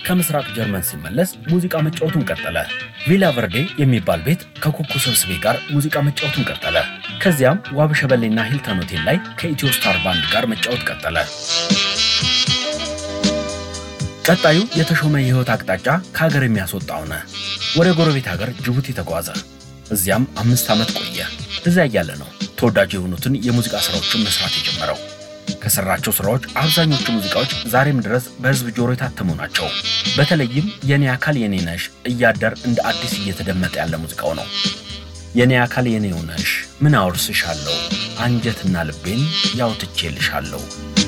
ከምስራቅ ጀርመን ሲመለስ ሙዚቃ መጫወቱን ቀጠለ። ቪላ ቨርዴ የሚባል ቤት ከኩኩ ሰብስቤ ጋር ሙዚቃ መጫወቱን ቀጠለ። ከዚያም ዋብሸበሌና ሂልተን ሆቴል ላይ ከኢትዮ ስታር ባንድ ጋር መጫወት ቀጠለ። ቀጣዩ የተሾመ የህይወት አቅጣጫ ከሀገር የሚያስወጣ ሆነ። ወደ ጎረቤት ሀገር ጅቡቲ ተጓዘ። እዚያም አምስት ዓመት ቆየ። እዚያ እያለ ነው ተወዳጅ የሆኑትን የሙዚቃ ስራዎችን መስራት የጀመረው። ከሰራቸው ስራዎች አብዛኞቹ ሙዚቃዎች ዛሬም ድረስ በህዝብ ጆሮ የታተሙ ናቸው። በተለይም የኔ አካል የኔ ነሽ እያደር እንደ አዲስ እየተደመጠ ያለ ሙዚቃው ነው። የኔ አካል የኔው ነሽ ምን አወርስሻለሁ አንጀትና ልቤን ያውትቼልሻለሁ